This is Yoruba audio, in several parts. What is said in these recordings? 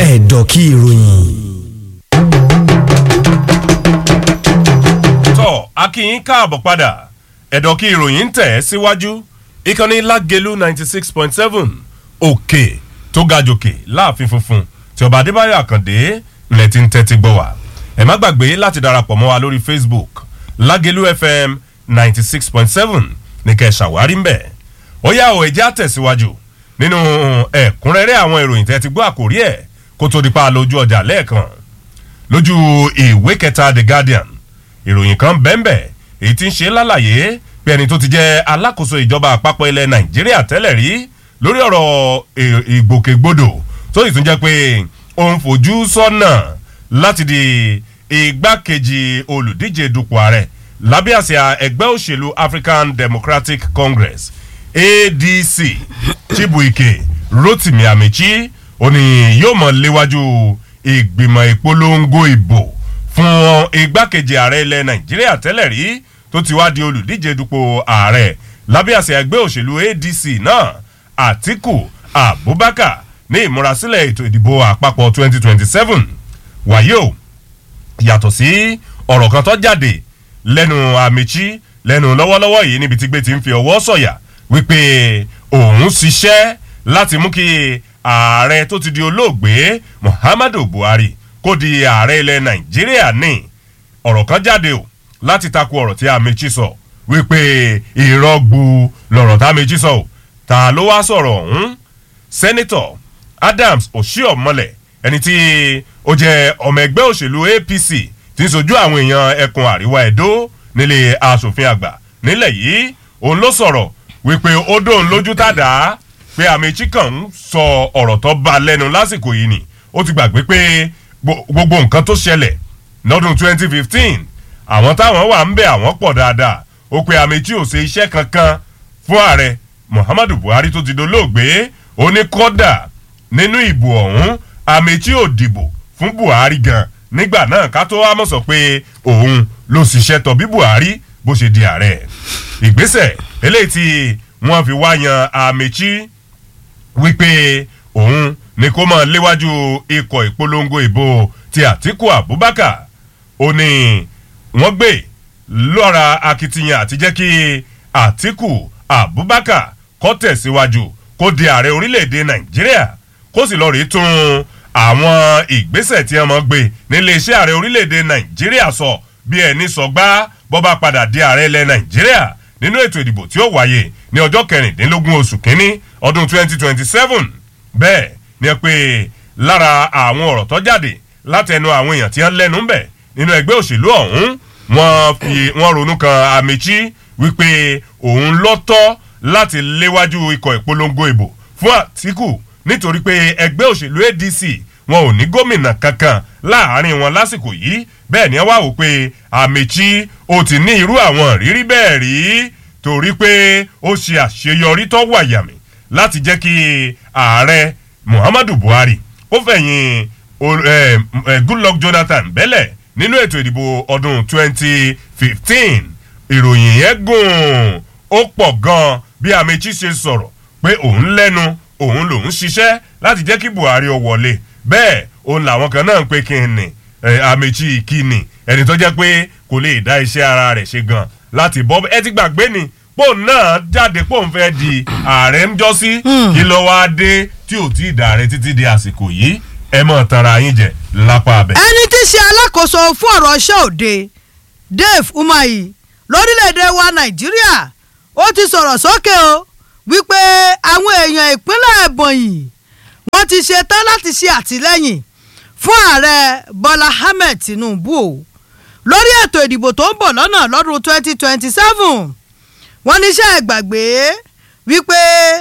ẹ̀dọ̀ kí ìròyìn. tọ́ akínyín káàbọ̀ padà ẹ̀dọ̀ kí ìròyìn ń tẹ̀ ẹ́ síwájú ìkànnì lágẹ̀lú ninety six point seven òkè tó ga jòkè láàfin funfun tí ọba adébáyọ̀ àkàndé ńlẹ̀ ti ń tẹ́tí gbọ́ wá ẹ má gbàgbé láti darapọ̀ mọ́ wa lórí facebook lágẹ̀lú fm ninety six point seven ní kẹ́ ẹ ṣàwárí ńbẹ̀ ó yá o ẹ̀jẹ̀ àtẹ̀síwájú nínú ẹ̀kúnrẹ́rẹ́ àwọn ìròyìn tẹ́ ti gbọ́ àkórí ẹ̀ kó tó di pa lójú ọjà lẹ́ẹ̀kan lójú ìwé kẹta the guardian ìròyìn kan bẹ́ẹ̀nbẹ́ èyí tí ń ṣe lálàyé pé ẹni tó ti jẹ́ alákòóso ìjọba àpapọ̀ ilẹ̀ nàìjíríà tẹ́lẹ̀ rí lórí ọ̀rọ̀ ìgbòkègbodò tó sì tún jẹ́ pé òun fojú sọ́nà láti di igbákejì olùdíje dupò ààrẹ lábẹ́ àsíá ẹgbẹ́ òṣèlú african democratic congress adc chibuike rotimi amechi ó ní yóò mọ̀ léwájú ìgbìmọ̀ ìpolongo ìbò fún igbákejì ààrẹ ilẹ̀ nàìjíríà tẹ́lẹ̀ rí tó ti wá di olùdíje dupò ààrẹ lábẹ́ àṣẹ ẹgbẹ́ òṣèlú adc náà àtiku abubakar ní ìmúrasílẹ̀ ètò ìdìbò àpapọ̀ 2027 wàyí o yàtọ̀ sí ọ̀rọ̀ kan tó jáde lẹ́nu àmìchí lẹ́nu lọ́wọ́lọ́wọ́ yìí níbi tí gbé ti ń fi ọwọ́ sọ̀yà wípé òun ṣiṣẹ́ láti mú kí ààrẹ tó ti di olóògbé muhammadu buhari kó di ààrẹ ilẹ̀ nàìjíríà ní ọ̀rọ̀ kan jáde o láti takò ọ̀rọ̀ tí amechi sọ wípé ìrọ́gbu lọ̀rọ̀ tá amechi sọ o ta ló wá sọ̀rọ̀ ọ̀hún sẹ́nitọ̀ adams oshiomhole ẹni tí ó jẹ́ ọmọ ẹgbẹ́ òṣèlú apc tí ń sojú àwọn èèyàn ẹkùn àríwá ẹ̀dó nílé asòfin àgbà nílẹ̀ yìí òun ló sọ̀rọ̀ wípé ó dóun lójú tàdá pé amechi kan ń sọ ọ̀rọ̀ tó bá lẹ́nu lásìkò yìí ni ó ti gbàgbé pé gbogbo nǹkan tó ṣẹlẹ̀ lọ́dún 2015 àwọn táwọn wà ń bẹ àwọn pọ̀ dáadáa ó pe amechi ò ṣe iṣẹ́ kankan fún ààrẹ muhammadu buhari tó ti dolóògbé ó ní kọ́dà nínú ìbò ọ̀hún amechi ò dìbò fún buhari gan nígbà náà ká tó wá mọ̀ sọ pé òun ló ṣiṣẹ́ tọ̀ bí buhari bó ṣe di ààrẹ ìgbésẹ̀ eléyìí tí wọ́n fi wá yan amechi wípé òun ni kó máa léwájú ikọ̀ ìpolongo ìbò ti àtiku abubakar ó ní wọ́n gbé lọ́ra akitiyan àti jẹ́ kí àtiku abubakar kọ́ tẹ̀síwájú kó di ààrẹ orílẹ̀-èdè nàìjíríà kó sì lọ́ọ́ rí tún àwọn ìgbésẹ̀ tí wọ́n mọ̀ gbé nílé iṣẹ́ ààrẹ orílẹ̀-èdè nàìjíríà sọ bí ẹni sọgbà bọ́ bá padà di ààrẹ ilẹ̀ nàìjíríà nínú ètò ìdìbò tí ó wáyé ní ọjọ́ kẹrìndínlógún oṣù kínní ọdún 2027 bẹ́ẹ̀ ni ẹ pé lára àwọn ọ̀rọ̀ tó jáde látẹnu àwọn èèyàn tí wọ́n lẹ́nu ń bẹ̀ nínú ẹgbẹ́ òṣèlú ọ̀hún wọ́n fi wọ́n ronú kan amechi wípé òun lọ́tọ́ láti léwájú ikọ̀ ìpolongo ìbò fún àtìkù nítorí pé ẹgbẹ́ òṣèlú adc wọn ò ní gómìnà kankan láàrin wọn lásìkò yìí bẹ́ẹ̀ ni wọ́n wá wò pé amechi ó ti ní irú àwọn ìrírí bẹ́ẹ̀ rí torí pé ó ṣe àṣeyọrí tó wàyàmì láti jẹ́ kí ààrẹ muhammadu buhari ó fẹ̀yìn goodluck jonathan bẹ́lẹ̀ nínú ètò ìdìbò ọdún 2015 ìròyìn yẹn gùn ó pọ̀ gan bí amechi ṣe sọ̀rọ̀ pé òun lẹ́nu òun lòun ṣiṣẹ́ láti jẹ́ kí buhari ó wọlé bẹ́ẹ̀ òun làwọn kan náà ń pè kí ni amechi kíni ẹni tó jẹ́ pé kò lè dá iṣẹ́ ara rẹ̀ ṣe gan láti bọ́ ẹ ti gbàgbé ni pòun náà jáde pòun fẹ́ di ààrẹ ń jọ́ sí kí ló wá dé tí ò tí ì dàrẹ títí di àsìkò yìí ẹ mọ̀ tanra yín jẹ lápá abẹ. ẹni tí í ṣe alákòóso fún ọ̀rọ̀ iṣẹ́ òde dave umahi lórílẹ̀‐èdè wa nàìjíríà ó ti sọ̀rọ̀ sókè o wípé àwọn èèyàn ìpínlẹ̀ ebonyi wọ́n ti ṣe tán láti ṣe àtìlẹ́yìn fún ààrẹ bọ́lá ahmed tinubu o lórí ètò ìdìbò tó ń bọ̀ lọ́nà lọ́dún 2027 wọ́n níṣẹ́ ìgbàgbé wípé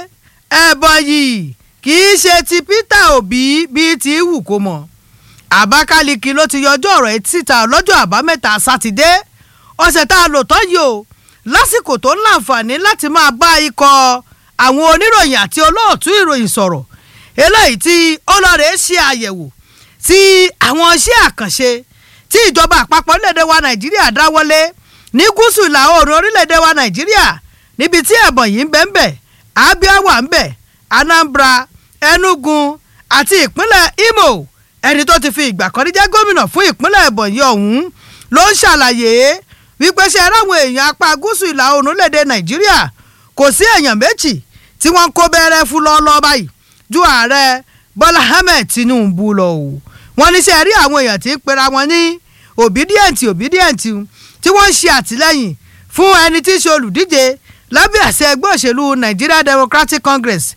ebonyi kì í ṣe ti peter obi bíi ti wù kó mọ̀ àbákáliki ló ti yọjú ọ̀rọ̀ etí síta lọ́jọ́ àbámẹ́ta sátidé ọ̀sẹ̀ tá a lò tán yìí o lásìkò tó ń láǹfààní láti máa bá ikọ̀ àwọn oníròyìn àti olóòtú ìròyìn sọ̀rọ̀ eléyìí tí ọlọ́rẹ̀ ṣe àyẹ̀wò sí àwọn iṣẹ́ àkànṣe tí ìjọba àpapọ̀ orílẹ̀-èdè wa nàìjíríà dáwọ́lé ní gúúsù ìlà oòrùn orílẹ̀-èdè wa nàìjíríà níbi tí ẹ̀bọ̀n yìí ń bẹ ń bẹ abia wà ń bẹ anambra enugu àti ìpínlẹ̀ imo ẹni tó ti fi ìgbà kan rí jẹ́ gómìnà fún ìpínlẹ̀ Ebonyi ọ̀hún ló ń ṣàlàyé wípé ṣe ráwọn èèyàn apá gúúsù ìlà oòrùn lédè Nàìjíríà kò sí èèyàn méjì tí wọ́n ń kó bẹ́rẹ́ fún lọ́ọ́lọ́ọ́ báyìí ju ààrẹ Bọ́lá Ahmed Tinubu lọ o wọ́n ní ṣe rí àwọn èèyàn tí ń pera wọn ní obedient obedient tí wọ́n ń ṣe àtìlẹ́yìn fún ẹni tí í ṣe olùdíje lábẹ́ àṣẹ ẹgbẹ́ òṣèlú Nigeria Democratic Congress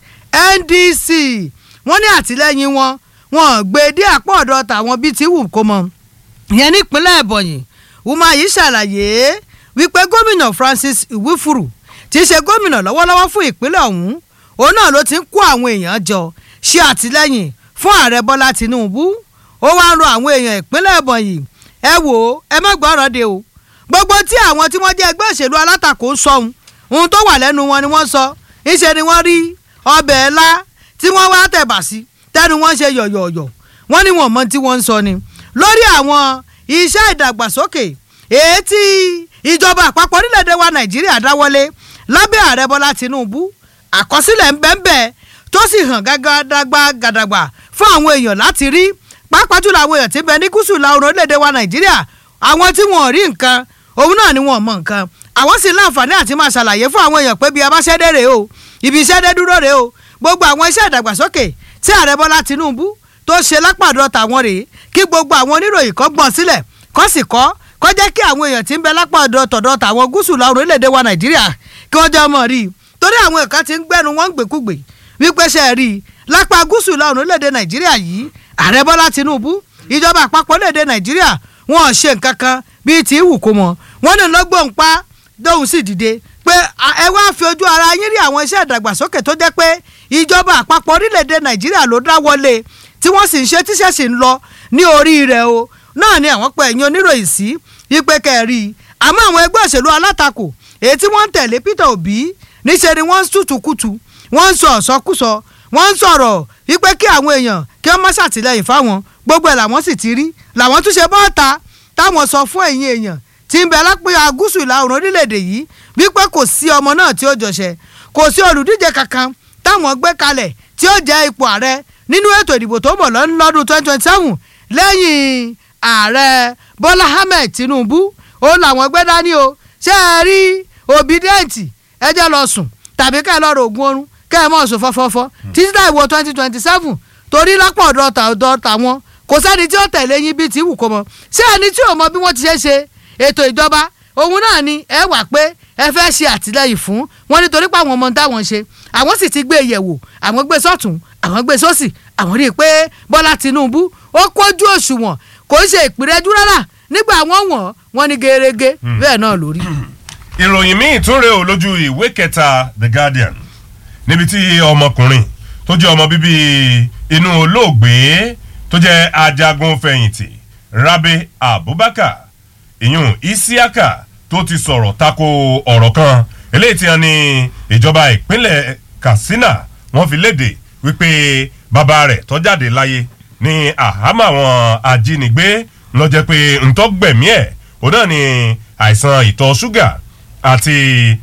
NDC wọ́n ní àtìlẹ́yìn wọn wọn gbé dé àpò ọ̀dọ̀ tàwọn bíi ti wù kó mọ ìyẹn nípínlẹ̀ Ebonyi Umahi yìí ṣàlàyé wípé gómìnà Francis Iwifuru tí í ṣe gómìnà lọ́wọ́lọ́wọ́ fún ìpínlẹ̀ ọ̀hún òun náà ló ti ń kó àwọn èèyàn jọ ṣe àtìlẹ́yìn fún ààrẹ Bọ́lá Tinubu ó wá ń rọ àwọn èèyàn ìpínlẹ̀ Ebonyi ẹ wò ó ẹ má gbọ́ràn de o gbogbo tí àwọn tí wọ́n jẹ́ ẹgbẹ́ òṣèlú alátakò ń sọ ohun ohun tó wà lẹ́nu wọn ni wọ́n sọ ìṣe ni wọ́n rí ọbẹ̀ ẹ̀la tí wọ́n wá tẹ̀bà sí tẹ́nu wọ́n ṣe yọ̀yọ̀yọ̀ wọ́n ní wọ́n mọ tí wọ́n ń sọ ni lórí àwọn iṣẹ́ ìdàgbàsókè èyí tí ìjọba àpapọ̀ orílẹ̀-èdè wa Nàìjíríà dáwọ́lé lábẹ́ ààrẹ Bọ́lá Tinubu àkọsílẹ̀ ńbẹ́ńbẹ́ tó sì hàn gágádàgbà gàdàgbà fún àwọn èèyàn láti rí pàápàá jùlọ àwọn èèyàn tí ń bẹ ní gúúsù ìlà oòrùn orílẹ̀-èdè wa Nàìjíríà àwọn tí wọn ò rí nǹkan òun náà ni wọn ò mọ nǹkan àwọn sì láǹfààní àti máa ṣàlàyé fún àwọn èèyàn pé bí a bá ṣẹ́dẹ̀ rèé o ibi ìṣẹ́dẹ̀ dúró rèé o gbogbo àwọn iṣẹ́ ìdàgbàsókè tí ààrẹ Bọ́lá Tinubu tó ṣe lápàdọ̀ tàwọn rèé kí gbogbo àwọn oníròyìn kọ́ gbọ́n sílẹ̀ kọ́ sì kọ́ kọ́ jẹ́ kí àwọn èèyàn tí ń bẹ lápàdọ̀ tọ̀dọ̀ tàwọn gúúsù ìlà oòrùn orílẹ̀-èdè wa Nàìjíríà kí wọ́n jẹ́ mọ̀ rí i torí àwọn ẹ̀ka ti ń gbẹ́nu wọn ń gbèkúgbè wípé ṣe rí i lápá gúúsù ìlà oòrùn orílẹ̀-èdè Nàìjíríà yìí ààrẹ Bọ́lá Tinubu ìjọba àpapọ̀ orílẹ̀-èdè Nàìjíríà wọn ò ṣe nǹkan kan bíi tí wù kó mọ wọn ní lọ́gbọ̀n pa dóhùn sì dìde pé ẹ wá fi ojú ara yín rí àwọn iṣẹ́ ìdàgbàsókè tó jẹ́ pé ìjọba àpapọ̀ orílẹ̀-èdè Nàìjíríà ló dá wọlé tí wọ́n sì ń ṣe tíṣẹ́ sì ń lọ ní orí rẹ̀ o náà ni àwọn pẹ̀ ẹ̀yìn oníròyìn sí wípé kẹ́ẹ̀rí àmọ́ àwọn ẹgbẹ́ òṣèlú alátakò èyí tí wọ́n ń tẹ̀lé Peter Obi níṣẹ́ ni wọ́n ń tútùkùtù wọ́n ń sọ ọ̀sọ́kùsọ wọ́n ń sọ̀rọ̀ wípé kí àwọn èèyàn kí wọ́n má ṣàtìlẹ́yìn fáwọn gbogbo ẹ̀ làwọn sì ti rí làwọn tún ṣe bọ́ọ̀ta táwọn sọ fún ẹ̀yin èèyàn tí ń bẹ lápẹ́ gúúsù ìlà oòrùn orílẹ̀-èdè yìí wípé kò sí ọmọ náà tí ó jọṣẹ kò sí olùdíje kankan táwọn gbé kalẹ̀ tí ó jẹ́ ipò ààrẹ nínú ètò ìdìbò tó ń bọ̀ lọ́dún twenty twenty seven lẹ́yìn ààrẹ Bọ́lá Ahmed Tinubu ó làwọn gbé dání o ṣé ẹ rí obedient ẹ jẹ́ lọ sùn tàbí ká ẹ lọ rògùn oorun ká ẹ mọ̀ sùn fọ́fọ́fọ́ títí táì wo twenty twenty seven torí lápò ọ̀dọ̀ tàwọn kò sẹ́ni tí ó tẹ̀lé yín bíi tí wù kó mọ ṣé ẹni tí ò mọ bí wọ́n ti ṣe ṣe ètò ìjọba òun náà ni ẹ wà pé ẹ fẹ́ ṣe àtìlẹyìn fún wọn nítorí pé àwọn ọmọ táwọn ṣe àwọn sì ti gbé yẹ̀wò àwọn gbé sọ́tún àwọn gbé sósì àwọn rí i pé Bọ́lá Tinubu ó kójú òṣùwọ̀n kò ń ṣe ìpìrẹ́jú rárá nígbà wọ́n wọ̀n wọ́n ní gerege bẹ́ẹ̀ náà lórí. ìròyìn míì tún rèé o lójú ìwé kẹta The Guardian níbi tí ọmọkùnrin tó jẹ́ ọmọ bíbí inú olóògbé tó jẹ́ ajagun fẹ̀yìntì Rabi Abubakar ìyún Isiaka tó ti sọ̀rọ̀ tako ọ̀rọ̀ kan eléyìí tí wọ́n ní ìjọba ìpínlẹ̀ Katsina wọ́n fi léde wípé bàbá rẹ̀ tó jáde láyé ní àhámọ́ àwọn ajínigbé ló jẹ́ pé ntọ́gbẹ̀mí ẹ̀ òun náà ní àìsàn ìtọ̀ ṣúgà àti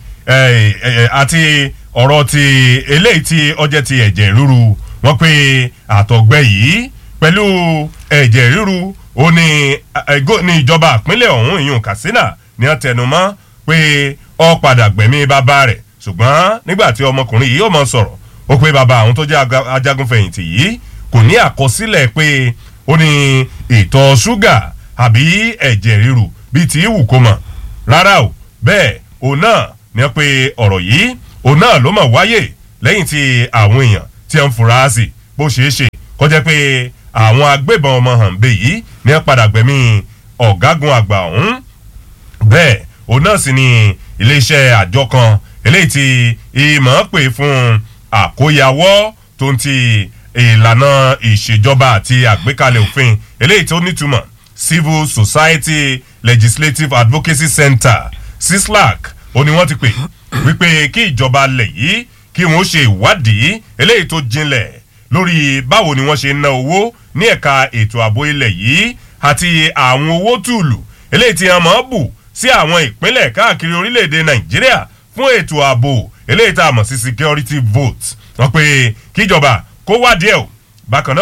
àti ọ̀rọ̀ ti eléyìí tí ọjẹ́ ti ẹ̀jẹ̀ ríru wọ́n pé àtọ̀gbẹ yìí pẹ̀lú ẹ̀jẹ̀ ríru ó ní ní ìjọba ìpínlẹ̀ ọ̀hún ìyún Katsina ní wọ́n tẹnu mọ́ pé ó padà gbẹ̀mí bàbá rẹ̀ ṣùgbọ́n nígbà tí ọmọkùnrin yìí ó mọ sọ̀rọ̀ ó pé bàbá àwọn tó jẹ́ ajagunfẹ̀yìntì yìí kò ní àkọsílẹ̀ pé ó ní ìtọ̀ ṣúgà àbí ẹ̀jẹ̀ ríru bíi ti ìwù kó mọ̀ rárá o bẹ́ẹ̀ òun náà ní wọ́n pe ọ̀rọ̀ yìí òun náà ló mọ̀ wáyé lẹ́yìn tí àwọn èèyàn tí wọ́n ń fura sí bó ṣeé ṣe kọjá pé àwọn agbébọn ọmọ hànbẹ yìí ní wọ́n padà gbẹ̀mí ọ̀gágun àgbà ọ̀hún bẹ́ẹ̀ òun náà sì ni iléeṣẹ́ àjọ kan eléyìí tí ìmọ̀ pè fún àkóyawọ́ tó ń ti ìlànà ìṣèjọba àti àgbékalẹ̀ òfin eléyìí tó nítumọ̀ Civil Society Legislative Advocacy Center CISLAC ó ní wọ́n ti pè wípé kí ìjọba lẹ̀ yìí kí wọ́n ṣe ìwádìí eléyìí tó jinlẹ̀ lórí báwo ni wọ́n ṣe ń ná owó ní ẹ̀ka ètò ààbò ilẹ̀ yìí àti àwọn owó tùlù eléyìí tí wọ́n máa bù sí àwọn ìpínlẹ̀ káàkiri orílẹ̀-èdè Nàìjíríà fún ètò ààbò eléyìí tá a mọ̀ sí security vote wọ́n pe kíjọba kó wádìí ẹ̀ o bákan náà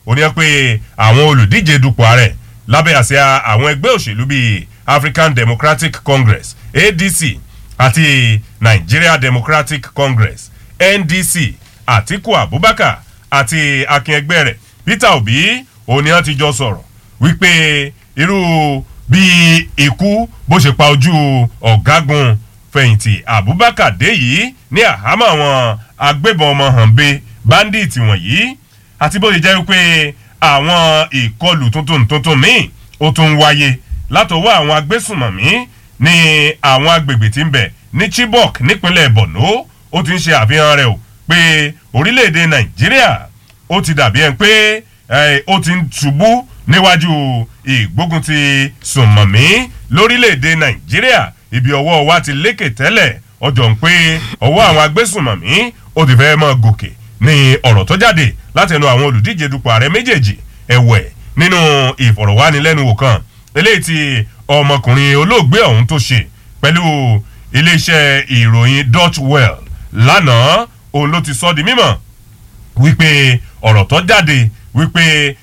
ó ní pé àwọn olùdíje dupò ààrẹ lábẹ́ àsíá àwọn ẹgbẹ́ òṣèlú bíi African Democratic Congress ADC àti Nigeria Democratic Congress NDC Atiku Abubakar àti akin ẹgbẹ́ rẹ̀ Peter Obi òní wọn ti jọ sọ̀rọ̀ wípé irú bí ikú bó ṣe pa ojú ọ̀gágun fẹ̀yìntì Abubakar dé yìí ní àhámọ́ àwọn agbébọn ọmọ hànbe bandit wọ̀nyí àti bó ṣe jẹ́ wípé àwọn ìkọlù tuntun tuntun míì ó tún ń wáyé látọwọ́ àwọn agbésùnmọ̀mí ní àwọn agbègbè tí ń bẹ ní Chibok nípínlẹ̀ Borno ó ti ń ṣe àfihàn rẹ̀ o pé orílẹ̀-èdè Nàìjíríà ó ti dàbí ẹni pé ó ti ń ṣubú níwájú ìgbógun ti sùnmọ̀mí lórílẹ̀-èdè Nàìjíríà ibi ọwọ́ wa ti lékè tẹ́lẹ̀ ọjọ́ ń pé ọwọ́ àwọn agbésùnmọ̀mí ó ti fẹ́ mọ́ gòkè ní ọ̀rọ̀ tó jáde látẹnu àwọn olùdíje dupò ààrẹ méjèèjì ẹ̀wẹ̀ nínú ìfọ̀rọ̀wánilẹ́nuwò kan eléyìí tí ọmọkùnrin olóògbé ọ̀hún tó ṣe pẹ̀lú iléeṣẹ́ ìròyìn Dutch Well lánàá òun ló ti sọ di mímọ̀ wípé ọ̀rọ̀ tó jáde wípé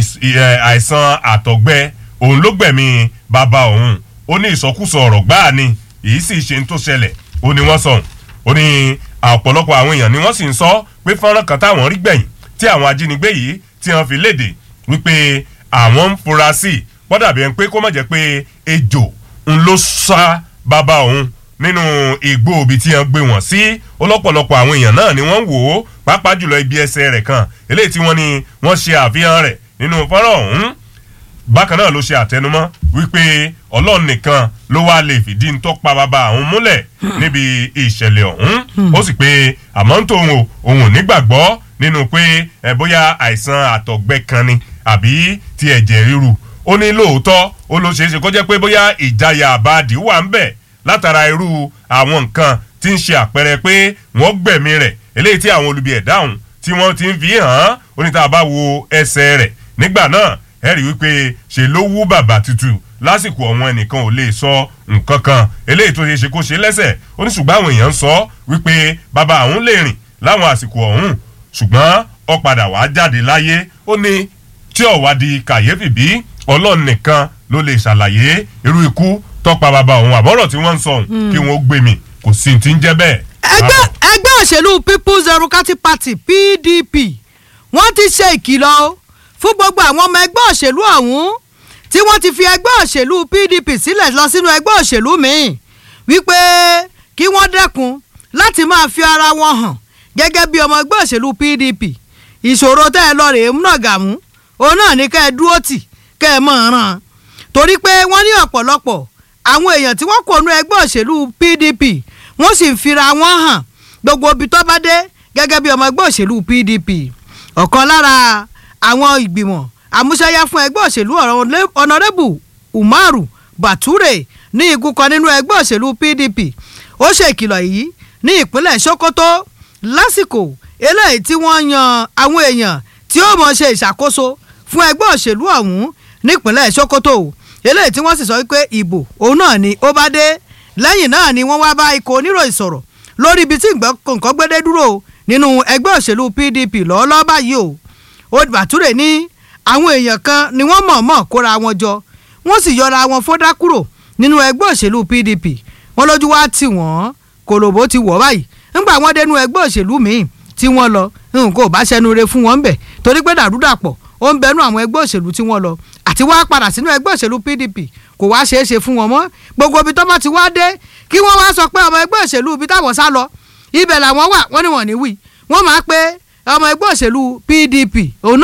àìsàn àtọ̀gbẹ òun ló gbẹ̀mí bàbá òun ó ní ìsọkúsọ ọ̀rọ̀ gbáà ni èyí sì ṣe ń tó ṣẹlẹ̀ ó ní wọ́n sọ ó ní ọ̀pọ̀lọpọ̀ àwọn èèyàn ni wọ́n sì ń sọ pé fọ́nrán kan táwọn rí gbẹ̀yìn tí àwọn ajínigbé yìí tí wọ́n fi léde wípé àwọn ń fura sí i pọ́dàbí ẹni pé kó má jẹ́ pé ejò ń ló sá bàbá òun nínú igbó òbí tí wọ́n gbé wọ́n sí ọlọ́pọ̀lọpọ̀ àwọn èèyàn náà ni wọ́n wò ó pàápàá jùlọ ibi ẹsẹ̀ rẹ̀ kan eléyìí tí wọ́n ní wọ́n ṣe àfihàn rẹ̀ nínú fọ́nrán ọ̀hún bákan náà ló ṣe àtẹnumọ́ wípé ọlọ́run nìkan ló wá lè fìdí ń tọ́pa bàbá àwọn múlẹ̀ níbi ìṣẹ̀lẹ̀ ọ̀hún ó sì pé àmọ́ ń tòun o òun ò nígbàgbọ́ nínú pé ẹ bóyá àìsàn àtọ̀gbẹ kan ni àbí ti ẹ̀jẹ̀ ríru ó ní lóòótọ́ ó ló ṣeé ṣe kó jẹ́ pé bóyá ìjayà àbáàdì wà ń bẹ̀ látara irú àwọn nǹkan tí ń ṣe àpẹẹrẹ pé wọ́n gbẹ̀mí rẹ̀ eléyìí tí àwọn olubi ẹ̀dá ọ̀hún tí wọ́n ti ń fi hàn án ó ní tá a bá wo ẹsẹ̀ rẹ̀ nígbà náà ẹ rí wípé ṣe ló wú bàbà tutù lásìkò ọ̀wọ́n ẹnìkan ò lè sọ nǹkan kan eléyìí tó ṣe ṣe kó ṣe lẹ́sẹ̀ ó ní ṣùgbọ́n àwọn èèyàn ń sọ wípé bàbá àwọn lè rìn láwọn àsìkò ọ̀hún ṣùgbọ́n ó padà wá jáde láyé ó ní tí ó wá di kàyéfì bí ọlọ́run nìkan ló lè ṣàlàyé irú ikú tọ́pa bàbá òun àbọ̀rọ̀ tí wọ́n ń sọ òun kí wọ́n gbé mi kò sí ti ń jẹ́ bẹ́ẹ̀. ẹgbẹ́ ẹgbẹ́ òṣèlú people's democratic party pdp wọ́n ti ṣe ìkìlọ̀ fún gbogbo àwọn ọmọ ẹgbẹ́ òṣèlú ọ̀hún tí wọ́n ti fi ẹgbẹ́ òṣèlú pdp sílẹ̀ lọ sínú ẹgbẹ́ òṣèlú míì wípé kí wọ́n dẹ́kun láti máa fi ara wọn hàn gẹ́gẹ́ bí ọmọ ẹgbẹ́ òṣèlú pdp ìṣòro tẹ́ ẹ lọ rèé múnàgàmú òun náà ní kẹ́ ẹ dúró tì kẹ́ ẹ mọ̀ ọ́n ràn torí pé wọ́n ní ọ̀pọ̀lọpọ̀ àwọn èèyàn tí wọ́n kò nu ẹgbẹ́ òṣèlú pdp wọ́n sì ń fira wọn hàn gbogbo ibi tó bá dé gẹ́gẹ́ bí ọmọ ẹgbẹ́ òṣèlú pdp ọ̀kan lára àwọn ìgbìmọ̀ àmúṣẹ́yá fún ẹgbẹ́ òṣèlú ọ̀nàrẹ́bù umaru bature ní igun kan nínú ẹgbẹ́ òṣèlú pdp ó ṣe ìkìlọ̀ yìí ní ìpínlẹ̀ sokoto lásìkò eléyìí tí wọ́n yan àwọn èèyàn tí ó mọ̀ ṣe ìṣàkóso fún ẹgbẹ́ òṣèlú ọ̀hún nípínlẹ̀ sokoto eléyìí tí wọ́n sì sọ wípé ìbò òun náà ni ó bá dé lẹ́yìn náà ni wọ́n wá bá ikọ̀ oníròyìn sọ̀rọ̀ lórí ibi tí nǹkan gbédé dúró nínú ẹgbẹ́ òṣèlú pdp lọ́ọ́lọ́ báyìí o ó bàtúrè ní àwọn èèyàn kan ni wọ́n mọ̀ọ́mọ̀ kóra wọn jọ wọ́n sì yọra wọn fọ́dá kúrò nínú ẹgbẹ́ òṣèlú pdp wọ́n lójú wá tì wọ́n kòlòbó ti wọ̀ báyìí ńgbà wọ́n dénú ẹgbẹ́ òṣèlú míì tí wọ́n lọ nǹkan ò bá ṣẹnu re fún wọn ń bẹ̀ torí pé dàrúdàpọ̀ ó ń bẹnu àwọn ẹgbẹ́ òṣèlú tí wọ́n lọ àti wá padà sínú ẹgbẹ́ òṣèlú pdp kò wá ṣeé ṣe fún wọn mọ́ gbogbo ibi tó bá ti wá dé kí wọ́n wá sọ pé ọmọ ẹgbẹ́ òṣèlú ibi táwọn sá lọ ibẹ̀ làwọn wà wọ́n ní wọ́n ní wí wọ́n máa pé ọmọ ẹgbẹ́ òṣèlú pdp òun